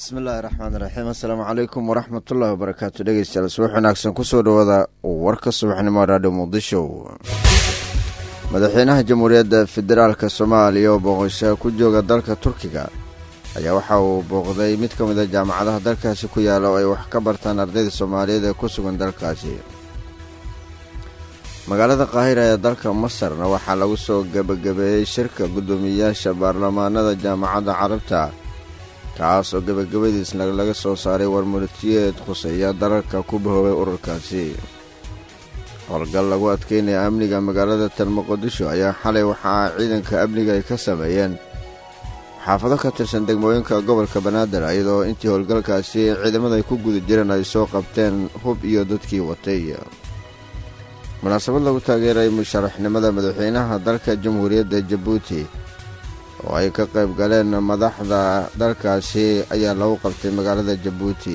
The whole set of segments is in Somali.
bismillaahi raxmaan raxiim assalaamu calaykum waraxmatullaahi wabarakaatu dhegeystayaal subax wanaagsan kusoo dhawaada warka subaxnimo raadhiyo muqdisho madaxweynaha jamhuuriyadda federaalk soomaaliya oo booqasho ku jooga dalka turkiga ayaa waxa uu booqday mid ka mida jaamacadaha dalkaasi ku yaala oo ay wax ka bartaan ardayda soomaaliyeed ee ku sugan dalkaasi magaalada qaahira ee dalka masarna waxaa lagu soo gebagabeeyey shirka guddoomiyayaasha baarlamaanada jaamacadda carabta kaas oo gebagabadiisna laga soo saaray warmurtiyeed khuseeya dalalka ku bahoobay ururkaasi howlgal lagu adkeynaya amniga magaalada tan muqdisho ayaa xalay waxaa ciidanka amniga ay ka sameeyeen xaafado ka tirsan degmooyinka gobolka banaadir iyadoo intii howlgalkaasi ciidamada ay ku guda jireen ay soo qabteen hub iyo dadkii watay munaasabad lagu taageeray musharaxnimada madaxweynaha dalka jamhuuriyadda jabuuti oo ay ka qayb galeen madaxda dalkaasi ayaa lagu qabtay magaalada jabuuti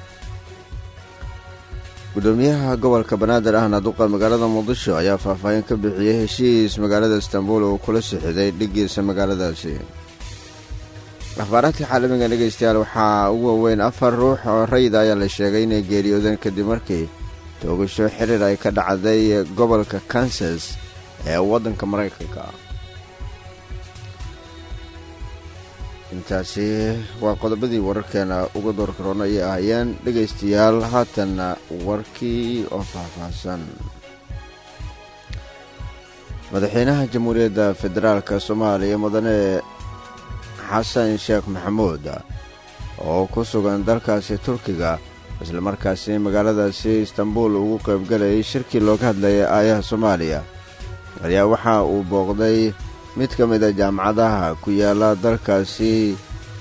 gudoomiyaha gobolka banaadir ahna duqa magaalada muqdisho ayaa faahfaahin ka bixiyey heshiis magaalada istanbuul uu kula sixiday dhigiisa magaaladaasi akhbaaraadka caalamiga dhegeystayaal waxaa ugu waaweyn afar ruux oo rayida ayaa la sheegay inay geeriyoodeen kadib markii toogasho xiriir ay ka dhacday gobolka kansas ee waddanka maraykanka intaasi waa qodobadii wararkeena uga door karoona ayay ahaayeen dhegaystayaal haatanna warkii oo faahfaahsan madaxweynaha jamhuuriyadda federaalk soomaaliya mudane xasan sheekh maxamuud oo ku sugan dalkaasi turkiga islamarkaasi magaaladaasi istanbuul ugu qaybgalayay shirkii looga hadlayay aayaha soomaaliya ayaa waxa uu booqday mid ka mid a jaamacadaha ku yaala dalkaasi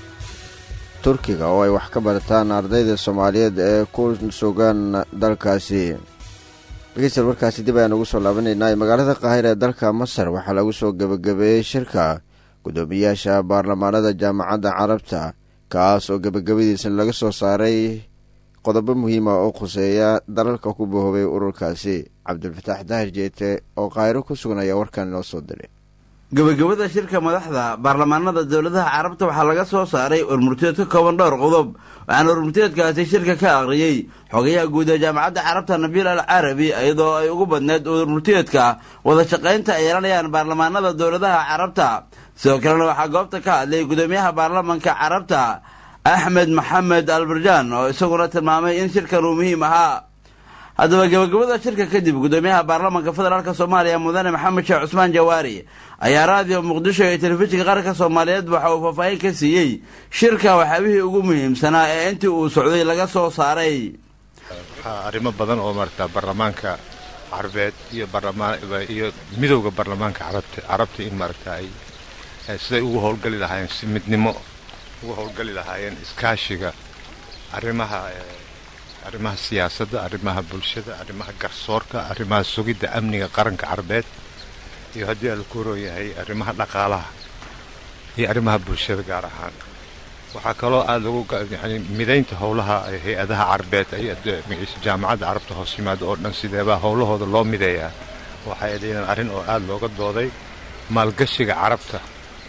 turkiga oo ay wax ka bartaan ardayda soomaaliyeed ee ku sugan dalkaasi dhegeystayaal warkaasi dib ayaan ugu soo laabanaynaa magaalada qaahira ee dalka masar waxaa lagu soo gebagabeeyey shirka guddoomiyayaasha baarlamaanada jaamacadda carabta kaas oo gebagabadiisa laga soo saaray qodobo muhiima oo khuseeya dalalka ku bahoobay ururkaasi cabdulfataax daahir jeete oo qaahiro ku sugan ayaa warkan inoo soo diray gebagabada shirka madaxda baarlamaanada dowladaha carabta waxaa laga soo saaray warmurtiyeed ka kooban dhowr qodob waxaana warmurtiyeedkaasi shirka ka aqriyey xogayaha guud ee jaamacadda carabta nabiil al carabi iyadoo ay ugu badneed warmurtiyeedka wada shaqaynta ay yeelanayaan baarlamaanada dowladaha carabta sidoo kalena waxaa goobta ka hadlay gudoomiyaha baarlamanka carabta axmed maxamed albarjaan oo isaguna tilmaamay in shirkan uu muhiim ahaa haddaba gebagabada shirka kadib gudoomiyaha baarlamanka federaalk soomaaliya mudane maxamed sheekh cusmaan jawaari ayaa raadiyo muqdisho iyo telefishinka qaranka soomaaliyeed waxa uu faahfaahin ka siiyey shirka waxyaabihii ugu muhiimsanaa ee intii uu socday laga soo saaray waxaa arrimo badan oo maaragta baarlamaanka carbeed iyo iyo midowda baarlamaanka carabta carabta in maaragta ay siday ugu howlgali lahaayeen si midnimo ugu howlgali lahaayeen iskaashiga arrimaha arrimaha siyaasadda arrimaha bulshada arrimaha garsoorka arrimaha sugidda amniga qaranka carbeed iyo haddii ala ku rooyahay arrimaha dhaqaalaha iyo arrimaha bulshada gaar ahaan waxaa kaloo aada lagu yani midaynta howlaha hay-adaha carbeed jaamacadda carabta hoos yimaada oo dhan sideebaa howlahooda loo mideeyaa waxay adaynan arrin oo aada looga dooday maalgashiga carabta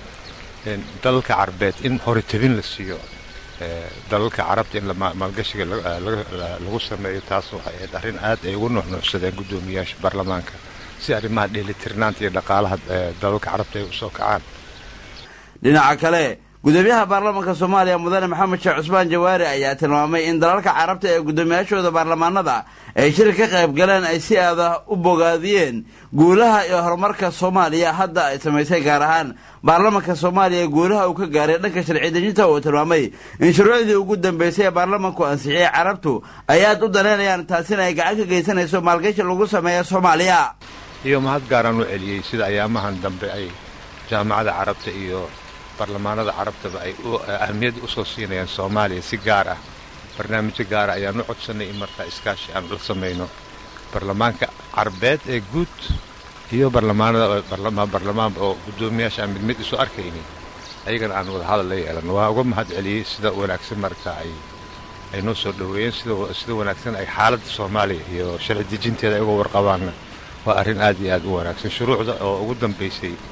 dalalka carbeed in horitabin la siiyo dalalka carabta in maalgashiga lagu sameeyo taas waxay ahayd arrin aad ay ugu nuuxnuuxsadeen guddoomiyayaasha baarlamaanka si arrimaha dheelitirnaanta iyo dhaqaalaha dalalka carabta ay usoo kacaan dhinaca kale gudoomiyaha baarlamanka soomaaliya mudane maxamed sheekh cusmaan jawaari ayaa tilmaamay in dalalka carabta ee guddoomiyaashooda baarlamaanada ay shir ka qayb galeen ay si aada u bogaadiyeen guulaha iyo horumarka soomaaliya hadda ay samaysay gaar ahaan baarlamanka soomaaliya guulaha uu ka gaaray dhanka sharci dejinta uu tilmaamay in shuruucdii ugu dambeysay ee baarlamanku ansixiyey carabtu ay aad u danaynayaan taasina ay gacan ka geysanayso maalgashi lagu sameeya soomaaliya iyo mahad gaaraan u celiyey sida ayaamahan dambe ay jaamacada carabta iyo baarlamaanada carabtaba ay ahamiyad usoo siinayaan soomaaliya si gaar ah barnaamijyo gaara ayaan u codsanay in markaa iskaashi aan la samayno baarlamaanka carbeed ee guud iyo barlamaanada barlamaan oo guddoomiyaasha aan mid mid isu arkaynin ayagana aan wada hadal la yeelano waa uga mahad celiyey sida wanaagsan markaa ay ay noo soo dhoweeyeen sida wanaagsan ay xaaladda soomaaliya iyo sharci dejinteeda ay uga warqabaanna waa arrin aad iyo aad u wanaagsan shuruucda oo ugu dambaysay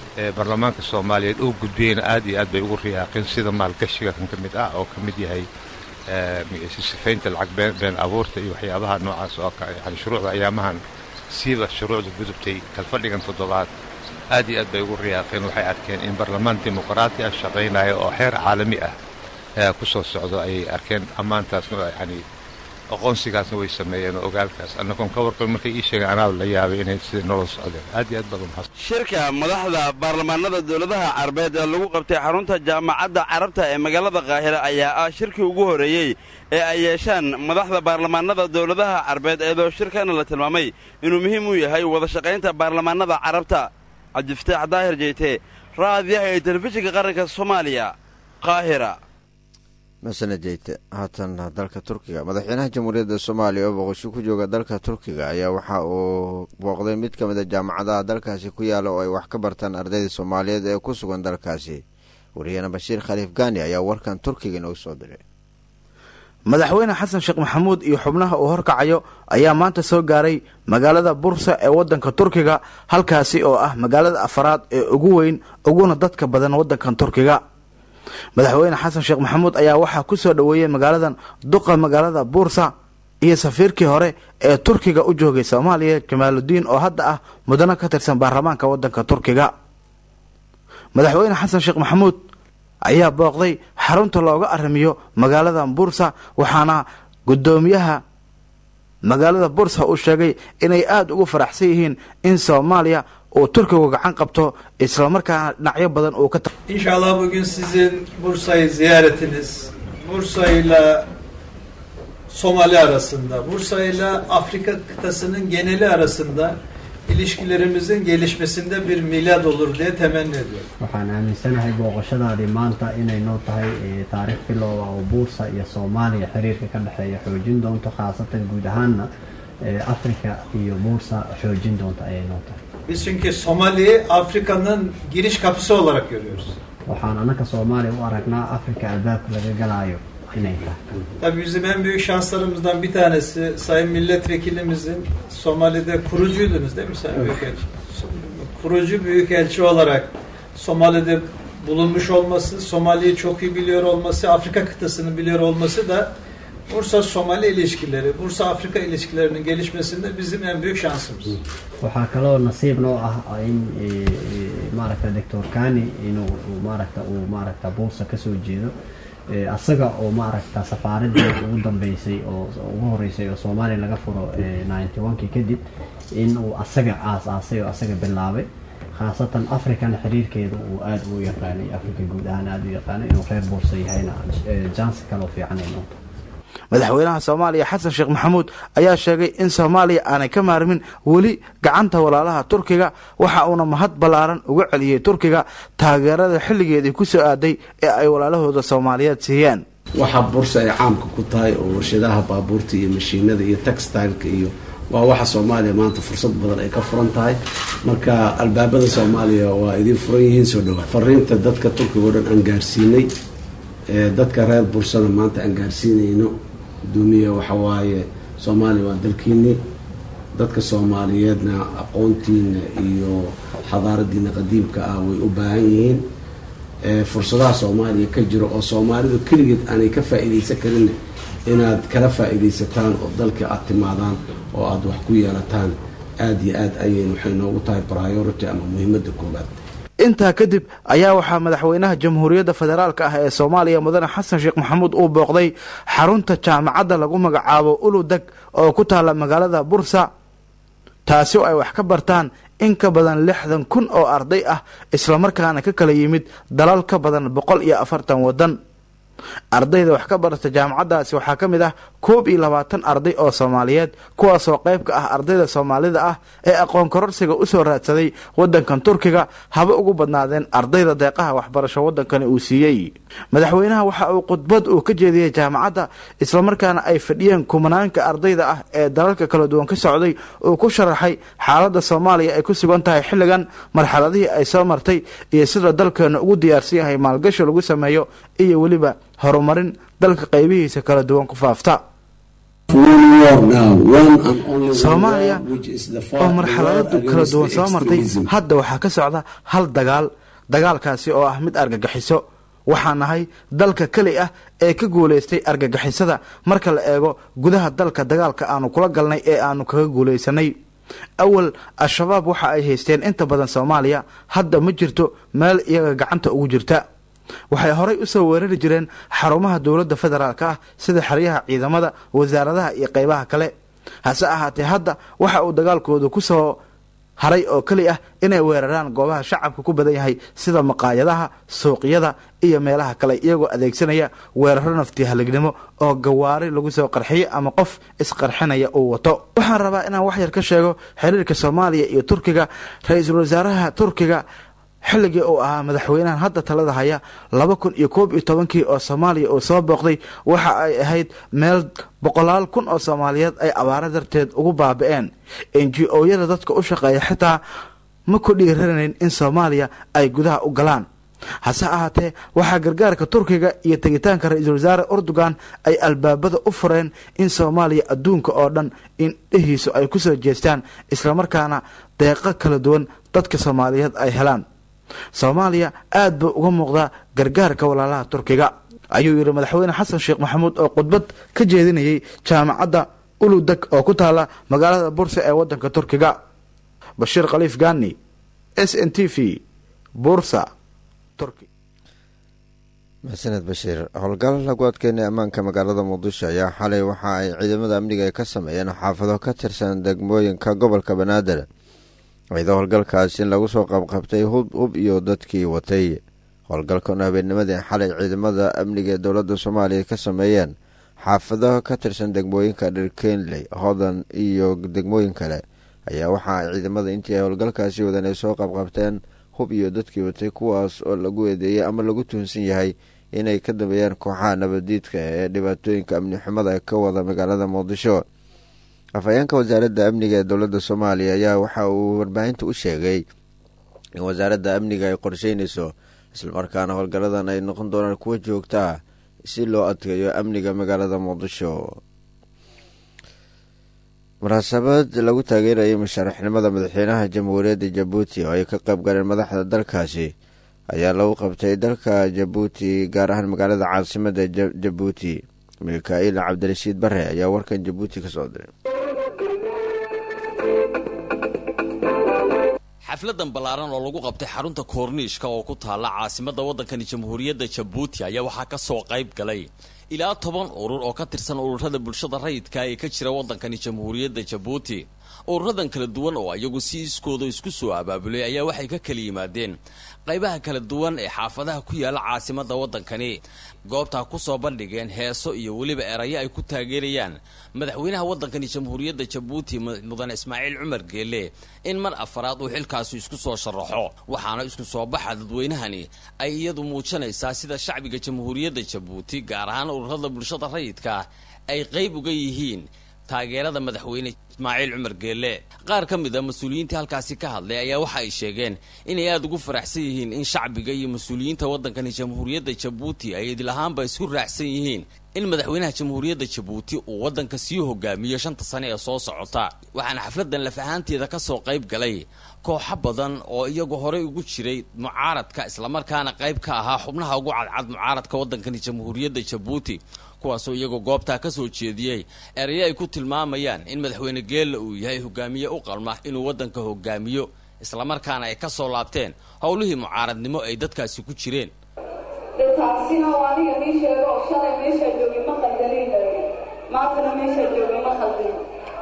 ee baarlamaanka soomaaliyeed uu gudbiyeyna aad iyo aad bay ugu riyaaqeen sida maalgashiga kan ka mid ah oo ka mid yahay sifaynta lacag been abuurta iyo waxyaabaha noocaas oo yani shuruucda ayaamahan siiba shuruucda gudubtay kalfadhigan toddobaad aad iyo aad bay ugu riyaaqeen waxay arkeen in baarlamaan dimuqraati ah shaqaynaya oo xeer caalami ah ku soo socdo ayay arkeen ammaantaasna yani aqoonsigaasna way sameeyeen oo ogaalkaas annagoon ka warqabin markay ii sheegeen anaa la yaabay inay sida nolol socdeen aad iyo aad baad umahadsan shirka madaxda baarlamaanada dowladaha carabeed ee lagu qabtay xarunta jaamacadda carabta ee magaalada qaahira ayaa ah shirkii ugu horreeyey ee ay yeeshaan madaxda baarlamaanada dowladaha carabeed eedoo shirkana la tilmaamay inuu muhiim u yahay wada shaqaynta baarlamaanada carabta cabdifataax daahir jeyte raadiyaha ee telefishinka qaranka soomaaliya qaahira masane jeyte haatan dalka turkiga madaxweynaha jamhuuriyadda soomaaliya oo boqosho ku jooga dalka turkiga ayaa waxa uu booqday mid ka mid a jaamacadaha dalkaasi ku yaala oo ay wax ka bartaan ardayda soomaaliyeed ee ku sugan dalkaasi wariyana bashiir khaliif gaani ayaa warkan turkiga inoogu soo diray madaxweyne xasan sheekh maxamuud iyo xubnaha uu horkacayo ayaa maanta soo gaaray magaalada bursa ee waddanka turkiga halkaasi oo ah magaalada afaraad ee ugu weyn uguna dadka badan waddankan turkiga madaxweyne xasan sheekh maxamuud ayaa waxaa ku soo dhoweeyey magaaladan duqa magaalada buursa iyo safiirkii hore ee turkiga u joogay soomaaliya jamaaludiin oo hadda ah mudano ka tirsan baarlamaanka waddanka turkiga madaxweyne xasan sheekh maxamuud ayaa booqday xarunta looga arrimiyo magaalada bursa waxaana guddoomiyaha magaalada bursa uu sheegay inay aada ugu faraxsan yihiin in soomaaliya uu turkigu gacan qabto islamarkaana dhinacyo badan uu ka İnşallah bugün sizin Bursa'yı ziyaretiniz, Bursa ile Somali arasında, Bursa ile Afrika kıtasının geneli arasında ilişkilerimizin gelişmesinde bir milad olur diye temenni ediyorum. waxaan aaminsanahay booqashadaadii maanta inay noo tahay e, taariikh bilowga oo buursa iyo soomaaliya xiriirka ka dhexeeya xoojin doonto khaasatan guud ahaanna e, afrika iyo buursa xoojin doonto ayay noo tahay Biz çünkü Somali'yi Afrika'nın giriş kapısı olarak görüyoruz. waxaan annaka soomaaliya u aragnaa afrika albaabka laga galaayo inay tahay Tabii bizim en büyük şanslarımızdan bir tanesi Sayın Milletvekilimizin Somali'de kurucuydunuz değil mi Sayın Büyükelçi? Kurucu Büyükelçi olarak Somali'de bulunmuş olması, Somali'yi çok iyi biliyor olması, Afrika kıtasını biliyor olması da Bursa-Somali ilişkileri, Bursa-Afrika ilişkilerinin gelişmesinde bizim en büyük şansımız. waxaa kaloo nasiib noo ah in e, e, maaragta doctor kani inuu uu maaragta uu maaragta buursa kasoo jeedo e, asaga oo maaragta safaaradii ugu dambeysay oo ugu horeysay oo soomaaliya laga furo ninety one-kii kadib in uu asaga aas-aasay oo asaga bilaabay khaasatan afrikana xiriirkeeda uu aada u yaqaanay afrika guud ahaan aada u yaqaanay inuu reer buursa yahayna jansi kaloo fiican ay noqto madaxweynaha soomaaliya xasan sheekh maxamuud ayaa sheegay in soomaaliya aanay ka maarmin weli gacanta walaalaha turkiga waxa uuna mahad ballaaran uga celiyey turkiga taageerada xilligeedii ku soo aaday ee ay walaalahooda soomaaliyeed siiyeen waxa bursa ay caamka ku tahay oo warshadaha baabuurta iyo mashiinada iyo textileka iyo waa waxa soomaaliya maanta fursad badan ay ka furan tahay marka albaabada soomaaliya waa idiin furan yihiin soo dhawaa fariinta dadka turkiga o dhan aan gaarsiinay dadka reer bursana maanta aan gaarsiinayno gudoomiya waxa waaye soomaaliya waa dalkiini dadka soomaaliyeedna aqoontiina iyo xadaaradiina qadiimka ah way u baahan yihiin fursadaha soomaaliya ka jiro oo soomaalidu keligeed aanay ka faa-iideysan karin inaad kala faa-iideysataan oo dalka aada timaadaan oo aada wax ku yeelataan aada iyo aad ayay waxay noogu tahay priority ama muhiimada koobaad intaa kadib ayaa waxaa madaxweynaha jamhuuriyadda federaalk ah ee soomaaliya mudane xasan sheekh maxamuud uu booqday xarunta jaamacadda lagu magacaabo uludeg oo ku taalla magaalada bursa taasi oo ay wax ka bartaan in ka badan lixdan kun oo arday ah islamarkaana ka kala yimid dalal ka badan boqol iyo afartan waddan ardayda wax ka barata jaamacaddaasi waxaa ka mid ah koob iyo labaatan arday oo soomaaliyeed kuwaasoo qayb ka ah ardayda soomaalida ah ee aqoon kororsiga usoo raadsaday waddankan turkiga haba ugu badnaadeen ardayda deeqaha waxbarasho waddankani uu siiyey madaxweynaha waxa uu khudbad uu ka jeediyey jaamacadda islamarkaana ay fadhiyeen kumanaanka ardayda ah ee dalalka kala duwan ka socday uu ku sharaxay xaaladda soomaaliya ay ku sugan tahay xilligan marxaladihii ay soo martay iyo sida dalkeena ugu diyaarsan yahay maalgashi lagu sameeyo iyo weliba horumarin dalka qaybihiisa kala duwan ku faafta soomaaliya oo marxaladadu kala duwan soo martay hadda waxaa ka socda hal dagaal dagaalkaasi oo ah mid argagixiso waxaa nahay dalka keli ah ee ka guulaystay argagixisada marka la eego gudaha dalka dagaalka aanu kula galnay ee aanu kaga guulaysanay awal al-shabaab waxa ay haysteen inta badan soomaaliya hadda ma jirto meel iyaga gacanta ugu jirta waxay horay usoo weerari jireen xarumaha dowladda federaalk ah sida xeryaha ciidamada wasaaradaha iyo qeybaha kale hase ahaatee hadda waxa uu dagaalkooda kusoo haray oo keli ah inay weeraraan goobaha shacabka ku badan yahay sida maqaayadaha suuqyada iyo meelaha kale iyagoo adeegsanaya weeraro nafti halignimo oo gawaari lagu soo qarxiyo ama qof isqarxinaya uu wato waxaan rabaa inaan wax yar ka sheego xiriirka soomaaliya iyo turkiga ra-iisul wasaaraha turkiga xilligii uu ahaa madaxweynahan hadda talada haya laba kun iyo koob iyo tobankii oo soomaaliya uu soo booqday waxa ay ahayd meel boqolaal kun oo soomaaliyeed ay abaaro darteed ugu baabi-een n g o-yada dadka u shaqeeya xitaa ma ku dhiiranayn in soomaaliya ay gudaha u galaan hase ahaatee waxaa gargaarka turkiga iyo tegitaanka ra-iisul wasaare urdugan ay albaabada u fureen in soomaaliya adduunka oo dhan in dhehiisu ay kusoo jeestaan islamarkaana deeqo kala duwan dadka soomaaliyeed ay helaan soomaaliya aad buu uga muuqdaa gargaarka walaalaha turkiga ayuu yidhi madaxweyne xasan sheekh maxamuud oo khudbad ka jeedinayay jaamacadda uludeg oo ku taala magaalada bursa ee wadanka turkiga bashiir khaliif gani s n t v bursa turki maxsaned bashiir howlgal lagu adkeynay ammaanka magaalada muqdisho ayaa xalay waxa ay ciidamada amniga ay ka sameeyeen xaafado ka tirsan degmooyinka gobolka banaadir ciido howlgalkaasi lagu soo qabqabtay hub hub iyo dadkii watay howlgalkan habeennimadii xalay ciidamada amniga ee dowladda soomaaliya ka sameeyeen xaafado ka tirsan degmooyinka dhirkenley hodan iyo degmooyin kale ayaa waxa ay ciidamada intii ay howlgalkaasi wadan ay soo qabqabteen hub iyo dadkii watay kuwaas oo lagu eedeeyey ama lagu tuhunsan yahay inay ka dambeeyaan kooxaha nabadiidka ee dhibaatooyinka amni xumada ka wada magaalada muqdisho afhayeenka wasaaradda amniga ee dowladda soomaaliya ayaa waxa uu warbaahinta u sheegay in wasaaradda amniga ay qorsheynayso islamarkaana howlgalladan ay noqon doonaan kuwa joogtaa si loo adkeeyo amniga magaalada muqdisho munaasabad lagu taageerayay musharaxnimada madaxweynaha jamhuuriyadda jabuuti oo ay ka qayb galeen madaxda dalkaasi ayaa lagu qabtay dalka jabuuti gaar ahaan magaalada caasimada jabuuti mikail cabdirashiid bare ayaa warkan jabuuti ka soo diray xafladan ballaaran oo lagu qabtay xarunta koorniishka oo ku taalla caasimadda waddankani jamhuuriyadda jabuuti ayaa waxaa ka soo qayb galay ilaa toban urur oo ka tirsan ururada bulshada rayidka ee ka jira waddankani jamhuuriyadda jabuuti ururadan kala duwan oo iyagu si iskooda isku soo abaabulay ayaa waxay ka kala yimaadeen qaybaha kala duwan ee xaafadaha ku yaala caasimadda waddankani goobtaa ku soo bandhigeen heeso iyo weliba erayo ay ku taageerayaan madaxweynaha waddankani jamhuuriyadda jabuuti mudane ismaaciil cumar geelle in mar afaraad uu xilkaasi isku soo sharaxo waxaana isku soo baxa dadweynahani ay iyadu muujinaysaa sida shacbiga jamhuuriyadda jabuuti gaar ahaan ururada bulshada rayidka ay qayb uga yihiin taageerada madaxweyne ismaaciil cumar geelle qaar ka mid a mas-uuliyiintii halkaasi ka hadlay ayaa waxa ay sheegeen inay aada ugu faraxsan yihiin in shacbiga iyo mas-uuliyiinta waddankani jamhuuriyadda jabuuti ay idilahaanba isku raacsan yihiin in madaxweynaha jamhuuriyadda jabuuti uu waddanka sii hogaamiyo shanta sane ee soo socota waxaana xafladan laf ahaanteeda ka soo qayb galay kooxo badan oo iyagu horey ugu jiray mucaaradka islamarkaana qayb ka ahaa xubnaha ugu cadcad mucaaradka waddankani jamhuuriyadda jabuuti kuwaasoo iyagoo goobtaa ka soo jeediyey erayo ay ku tilmaamayaan in madaxweyne geella uu yahay hogaamiye u qalma inuu waddanka hogaamiyo islamarkaana ay ka soo laabteen howlihii mucaaradnimo ay dadkaasi ku jireen dee taasina oo aniga nii sheego oo shalay meeshaa joogay ma khaldanayn maantana meeshaa joogay ma khaldin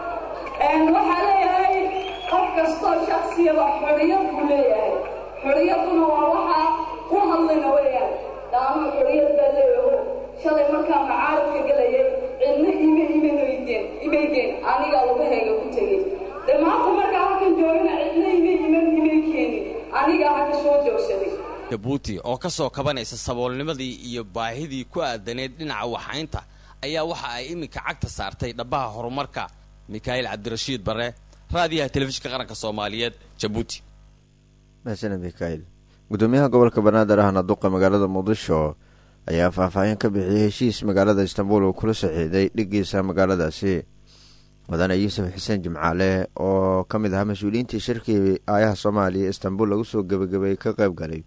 waxaa leeyahay qof kastoo shaksiyaba xorriyad buu leeyahay xorriyadduna waa waxaa ku hadlayna weeyaan daama xorriyad baa leeyaho shalay markaa macaaradka gelayay cidna ima imanoydeen imaydeen anigaa lugahayga ku tegey dee maanta markaa halkan joogana cidna ima iman imay keenin anigaa halka soo joogsaday jabuuti oo ka soo kabanaysa saboolnimadii iyo baahidii ku aadaneed dhinaca waxaynta ayaa waxa ay iminka cagta saartay dhabbaha horumarka mikhail cabdirashiid bare raadiyaha telefishinka qaranka soomaaliyeed jabuuti mahasana mikhail gudoomiyaha gobolka banaadir ahna duqa magaalada muqdisho ayaa faahfaahin ka bixiyey heshiis magaalada istanbul uu kula saxiixday dhigiisa magaaladaasi mudane yuusuf xuseen jimcaale oo ka mid ahaa mas-uuliyiintii shirkii aayaha soomaaliya istanbul lagu soo gebagabeeyey ka qayb galay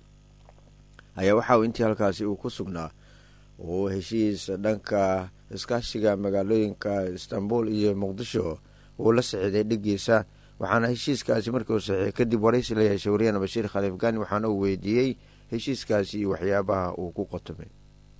ayaa waxa uu intii halkaasi uu ku sugnaa uu heshiis dhanka iskaashiga magaalooyinka istanbul iyo muqdisho uu la saxiiday dhigiisa waxaana heshiiskaasi markii uu saxiixay kadib waraysi la yeeshay wariyana bashiir khaliif gani waxaana uu weydiiyey heshiiskaasi iyo waxyaabaha uu ku qotomay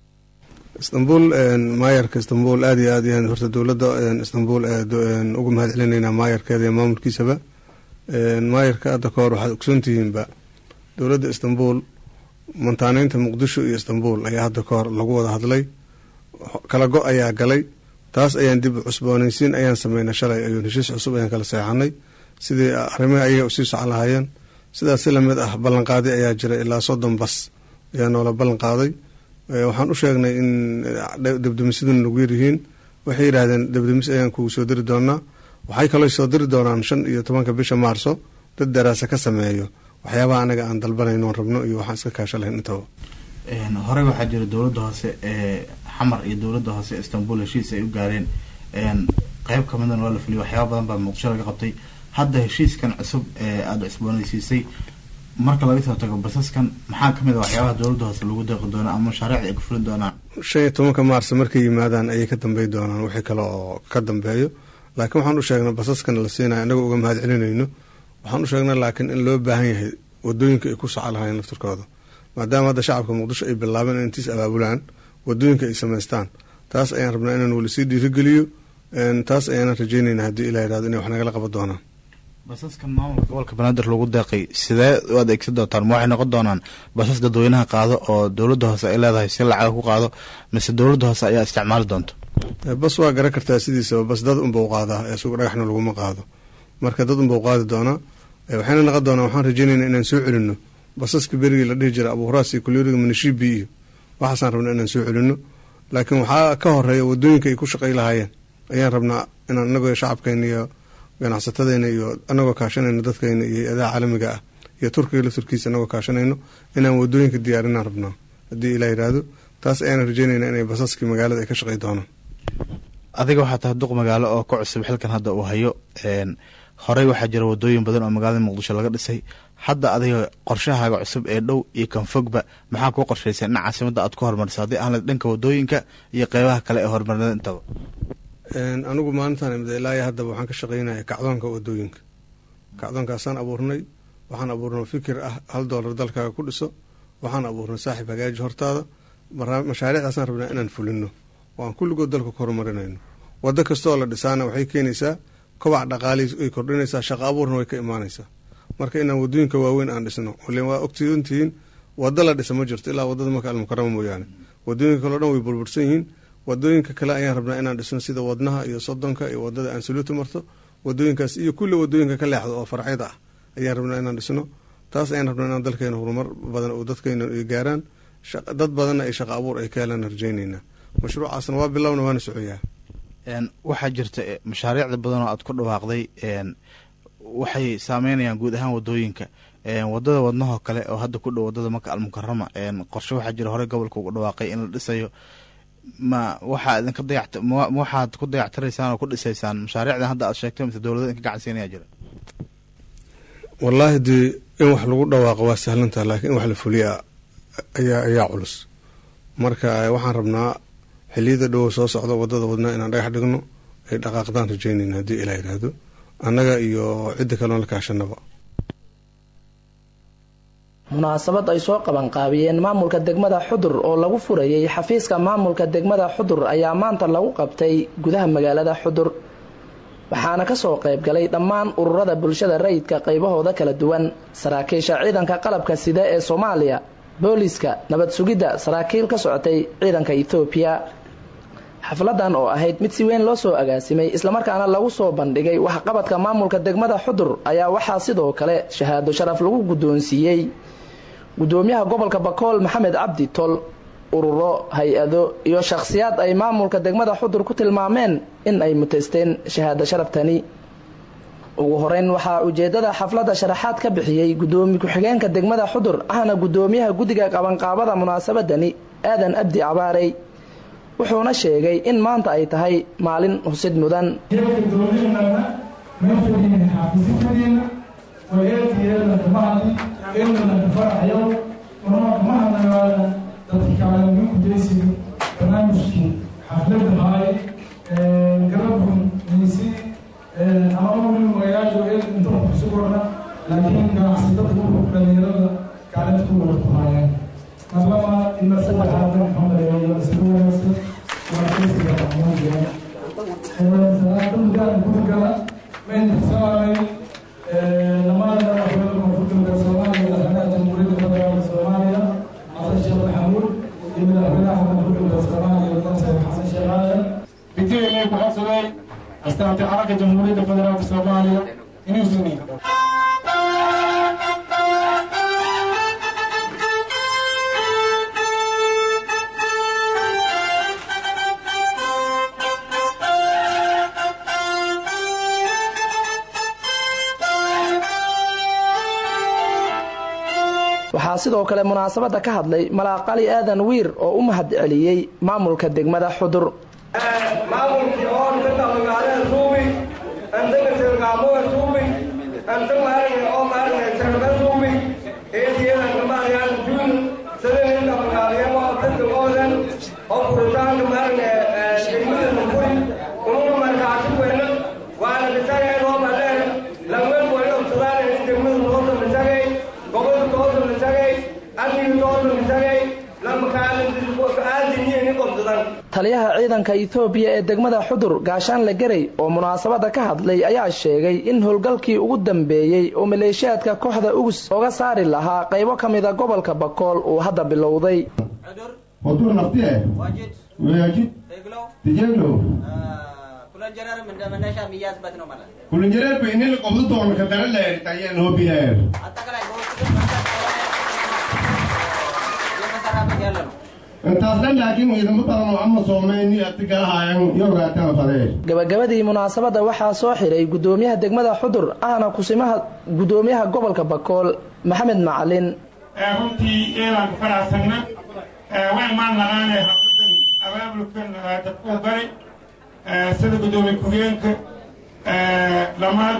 istanbul maayarka istanbul aada iyo aad ayaan horta dowladda istanbul uga mahad celinaynaa maayarkeeda iyo maamulkiisaba maayarka hadda ka hor waxaad ogsoontihiinba dowladda istanbul mantaaneynta muqdisho iyo istanbul ayaa hadda ka hor lagu wada hadlay kala go ayaa galay taas ayaan dib cusboonaysiin ayaan sameynay shalay ayuun heshiis cusub ayaan kala seexanay sidii arrimaha ayaga usii socon lahaayeen sidaas si lamid ah ballanqaadi ayaa jira ilaa soddon bas ayaa noola ballan qaaday waxaan u sheegnay in debdemisyaduna nagu yaryihiin waxay yidhaahdeen debdemis ayaan kugu soo diri doonaa waxay kaloo soo diri doonaan shan iyo tobanka bisha maarso dad daraasa ka sameeyo waxyaabaha anaga aan dalbanayno oon rabno iyo waxaan iska kaasha lahayn intaba horey waxaa jira dowladda hoose ee xamar iyo dowladda hoose istanbul heshiis ay u gaareen qeyb ka midana waa la fuliyay waxyaaba badan baa muqdisho laga qabtay hadda heshiiskan cusub ee aada cusboonaysiisay marka laga soo tago basaskan maxaa kamid a waxyaabaha dowladda hoose lagu deeqi doona ama mashaariicda ay ku fulin doonaan shan iyo tobanka maarso markay yimaadaan ayay ka dambey doonaan wixii kale oo ka dambeeyo laakiin waxaan u sheegnay basaskan la siinaya inagoo uga mahad celinayno waxaan u sheegnay laakiin in loo baahan yahay wadooyinka ay ku soco lahaayeen laftirkooda maadaama hadda shacabka muqdisho ay bilaabeen in intiis abaabulaan wadooyinka ay samaystaan taas ayaan rabnaa inaan weli sii dhiirigeliyo taas ayaanan rajeynayna haddii ilaa yidhahdo inay wax nagala qaban doonaan basaskan maamulka gobolka banaadir lagu deeqay sidee u adeegsan doontaan ma waxay noqon doonaan basas dadweynaha qaado oo dowladda hoose ay leedahay si lacaga ku qaado mise dowladda hoose ayaa isticmaali doonta bas waa garan kartaa sidiisaba bas dad unbau qaadaa ee suuq dhagaxna laguma qaado marka dad unbau qaadi doonaa waxayna noqon doonaa waxaan rajeynayna inaan soo celino basaska berigii la dhihi jira abuuraas iyo kulyoriga manishibi iyo waxaasaan rabnaa inaan soo celino laakiin waxaa ka horeeya wadooyinka ay ku shaqay lahaayeen ayaan rabnaa inaan inagoo shacabkeena iyo ganacsatadeena iyo anagoo kaashanayno dadkeena iyo hay-adaha caalamiga ah iyo turkiga lafturkiisa anagoo kaashanayno inaan wadooyinka diyaarinaan rabnaa haddii ilaa yidhaahdo taas ayaan rajeynayna inay basaskii magaalada ay ka shaqay doonaan adiga waxaa tahay duq magaalo oo ka cusub xilkan hadda uu hayo horey waxaa jira wadooyin badan oo magaalada muqdisho laga dhisay hadda adiga qorshahaaga cusub ee dhow iyo kan fogba maxaa kuu qorshaysa in caasimada aad ku hormarisa haddii aan dhanka wadooyinka iyo qeybaha kale ee horumarnada intaba anigu maalintaan imid ilaayo haddaba waxaan ka shaqaynaya kacdoonka wadooyinka kacdoonkaasaan abuurnay waxaan abuurnay fikir ah hal doolar dalkaaga ku dhiso waxaan abuurnay saaxiib hagaaji hortaada mashaariicdaasaan rabnaa inaan fulino oo aan kulligood dalka ku horumarinayno wado kastooo la dhisaana waxay keenaysaa kobac dhaqaali ay kordhinaysaa shaqa abuurna way ka imaanaysaa marka inaan wadooyinka waaweyn aan dhisno ilen waa ogtiintihiin wado la dhisa ma jirto ilaa wadada maka almukarama mooyaane wadooyinka kaleo dhan way burbursan yihiin wadooyinka kale ayaan rabnaa inaan dhisno sida wadnaha iyo sodonka iyo wadada aansaluuta marto wadooyinkaas iyo kulli wadooyinka ka leexdo oo farcyada ah ayaan rabnaa inaan dhisno taas ayaan rabnaa inaan dalkeena horumar badan oo dadkeena gaaraan dad badanna ay shaqa abuur ay ka helaan rajeyneynaa mashruucaasna waa bilowna waana socoyaa waxaa jirta mashaariicda badan oo aad ku dhawaaqday waxay saameynayaan guud ahaan wadooyinka wadada wadnahoo kale oo hadda ku dhow wadada maka almukarama qorshe waxaa jira horey gobolka uga dhawaaqay in la dhisayo ma waxaa idinka dayact ma waxaad ku dayactiraysaan oo ku dhisaysaan mashaariicdan hadda aad sheegtay mise dowlada idinka gacansiinaya jira wallaahi dee in wax lagu dhawaaqo waa sahlantaha laakiin in wax la fuliya ayaa ayaa culus marka waxaan rabnaa xiliyada dhowo soo socda wadada wadnaa inaan dhagax dhigno ay dhaqaaqdaan rajeynayna haddii ilaa yidhaahdo annaga iyo cidda kaloon la kaashanaba munaasabad ay soo qabanqaabiyeen maamulka degmada xudur oo lagu furayay xafiiska maamulka degmada xudur ayaa maanta lagu qabtay gudaha magaalada xudur waxaana kasoo qaybgalay dhammaan ururada bulshada rayidka qaybahooda kala duwan saraakiisha ciidanka qalabka sida ee soomaaliya booliska nabad sugidda saraakiil ka socotay ciidanka ethoobiya xafladan oo ahayd mid si weyn loo soo agaasimay islamarkaana lagu soo bandhigay waxqabadka maamulka degmada xudur ayaa waxaa sidoo kale shahaado sharaf lagu guddoonsiiyey gudoomiyaha gobolka bakool maxamed cabdi tol ururo hay-ado iyo shakhsiyaad ay maamulka degmada xudur ku tilmaameen in ay muteysteen shahaado sharaftani ugu horeyn waxaa ujeedada xafladda sharaxaad ka bixiyey gudoomiye ku-xigeenka degmada xudur ahna gudoomiyaha guddiga qabanqaabada munaasabadani aadan abdi cabaarey wuxuuna sheegay in maanta ay tahay maalin husid mudan barnaamijkii xaflada haay garabkun insi ama weli magaalada ee inta kusu korna laakiin ganacsatada ururka dhalinyarada kaalinta ku wada ku haayeen marlaba ila saddexaad maxamed isku wanaagsan waa kesiga maxmuudiya salaada mudaana gurigala mayn tirsanay lamada madaxweyne koonfurta soomaaliya madaxweynaha jamhuuriyadda federaalka soomaaliya xasan sheekh maxamuud iyo madaxweynaha koonfurta soomaaliya madaxweyne xasan sheekh aadan bitiinay ku codsaday astaanta calanka jamhuuriyadda federaalka soomaaliya inuu suni waxaa sidoo kale munaasabadda ka hadlay malaaqali aadan wiir oo u mahad celiyey maamulka degmada xudur maamulkii oo dadka magaalada suubi andaga sirgaamoga suubi anta maaragna oo maaragna sarga suubi eediyada kamaarayaan juun sadaninka magaalayamo dadka oodan oo furitaanka maaragna degmada nukuri ununa markaasi weyna waana dhisagay loo madheer lameen weyna obsadaan in degmada toosa dhisagay gobolka toosa dhisagay amniga toosa dhisagay taliyaha ciidanka etoobiya ee degmada xudur gaashaanle garey oo munaasabadda ka hadlay ayaa sheegay in howlgalkii ugu dambeeyey oo maleeshiyaadka kooxda ugus ooga saari lahaa qaybo ka mida gobolka bakool uu hadda bilowday hodur naftie ወያጅት ትጀሎ ኩልንጀረር በእኔ ቆብቶን ከተረለ ታየን ሆቢሄር intaasdhan laakiin ciidamo badan oo ama soomeyni atigalahayan yogaataan fadee gabagabadii munaasabadda waxaa soo xiray gudoomiyaha degmada xudur ahna kusimaha gudoomiyaha gobolka bakool maxamed macalin runtii eedaan ku faraxsanna waan maan naqaane xafidan abaabulkan dadkuu galay sida gudoomiye ku-geenka lamaad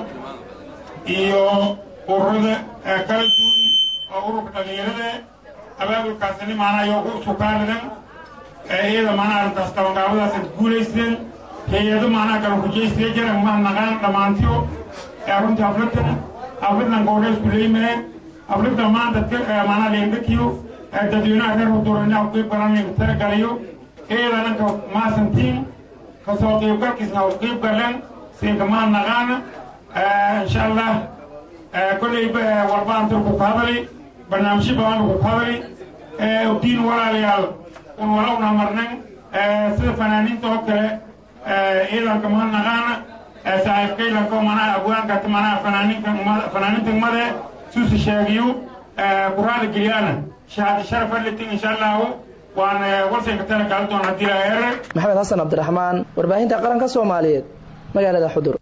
iyo ururada kala duwan oo ururka dhalinyarada abaabulkaasini maanaa yoo ku sukaanidan iyada maanaa arrintaas qabanqaabadaas ad guulaysteen hay-ado maanaa kala hujaysiya jira mahadnaqaan dhammaantiyo runtii afladan afladan goodheysku leymee aflada maanta maanaa leendhakiyo dadweynaha reer hudurina qeyb galan talagalayo iyada dhanka maasantiin kasoo qeybgalkiisna u qeyb galeen siinka mahadnaqaana insha allah kolley walbaan turku ku hadali barnaamijyo badan lagu ku hadali diin walaalayaal un walowna marnan sida fanaaniinta oo kale ciidanka mahadnaqaana saaxiibkaylanka manaa abwaanka manaa fanaaninka fanaaninta made suusi sheegiyo quraada gelyaana shahaadi sharaf alitin insha allahu waan warsanka tala kala doon haddii la eere maxamed xasan cabdiraxmaan warbaahinta qaranka soomaaliyeed magaalada xudur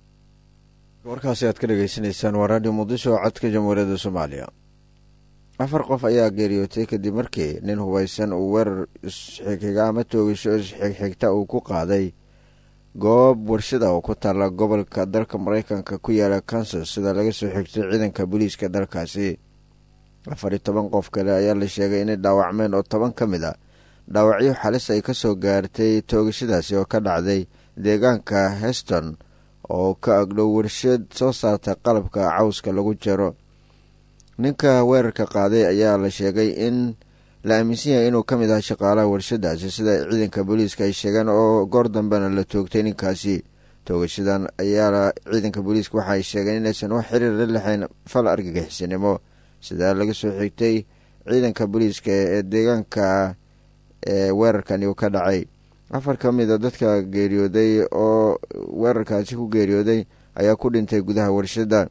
warkaasi aad ka dhegaysanaysaan waa raadiyo muqdisho codka jamhuuriyadda soomaaliya afar qof ayaa geeriyootay kadib markii nin hubaysan uu weerar isxigxiga ama toogasho isxigxigta uu ku qaaday goob warshada oo ku taalla gobolka dalka maraykanka ku yaala kansas sida laga soo xigtay ciidanka booliiska dalkaasi afar iyo toban qof kale ayaa la sheegay inay dhaawacmeen oo toban ka mid a dhaawacyo xalis ay ka soo gaartay toogashadaasi oo ka dhacday deegaanka heston oo ka agdhow warshad soo saarta qalabka cawska lagu jaro ninka weerarka qaaday ayaa la sheegay in la aaminsan yahay inuu ka mid ah shaqaalaha warshadaasi sida ciidanka booliiska ay sheegeen oo goor dambena la toogtay ninkaasi toogashadan ayaa ciidanka booliiska waxa ay sheegeen inaysan wax xiriir la lexayn fal argagixisanimo sidaa laga soo xigtay ciidanka booliiska ee deegaanka ee weerarkani uu ka dhacay afar ka mid a dadka geeriyooday oo weerarkaasi ku geeriyooday ayaa ku dhintay gudaha warshadda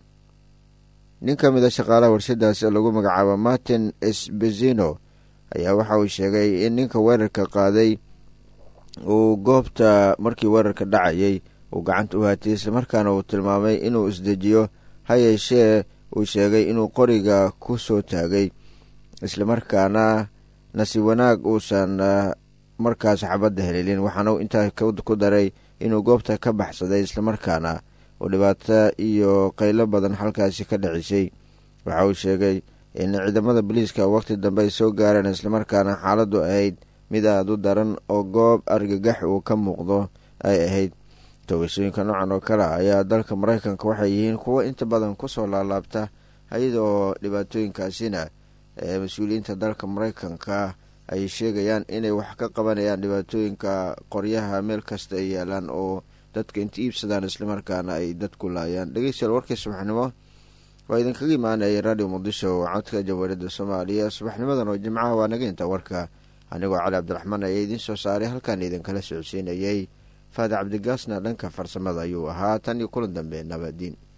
nin ka mid a shaqaalaha warshadaasi oo lagu magacaabo martin esbezino ayaa waxa uu sheegay in ninka weerarka qaaday uu goobta markii weerarka dhacayay uu gacanta u haatiyay islamarkaana uu tilmaamay inuu isdejiyo ha yeeshee uu sheegay inuu qoriga ku soo taagay islamarkaana nasiib wanaag uusan markaas xabadda heleelin waxaana uu intaa ku daray inuu goobta ka baxsaday islamarkaana uu dhibaato iyo qaylo badan halkaasi ka dhicisay waxa uu sheegay in ciidamada booliiska waqti dambe ay soo gaareen islamarkaana xaaladdu ahayd mid aada u daran oo goob argagax uu ka muuqdo ay ahayd toogashooyinka noocan oo kale ayaa dalka maraykanka waxay yihiin kuwo inta badan kusoo laalaabta iyada oo dhibaatooyinkaasina ee mas-uuliyiinta dalka maraykanka ay sheegayaan inay wax ka qabanayaan dhibaatooyinka qoryaha meel kasta ay yaalaan oo dadka inta iibsadaan islamarkaana ay dadku laayaan dhegeystayaal warkii subaxnimo waa idinkaga imaanayay radio muqdisho codka jamhuuriyadda soomaaliya subaxnimadan oo jimcaha waa naga inta warka anigoo cali cabdiraxmaan ayaa idiin soo saaray halkaan idinkala socodsiinayay faade cabdigaasna dhanka farsamada ayuu ahaa tan iyo kulan dambe nabadiin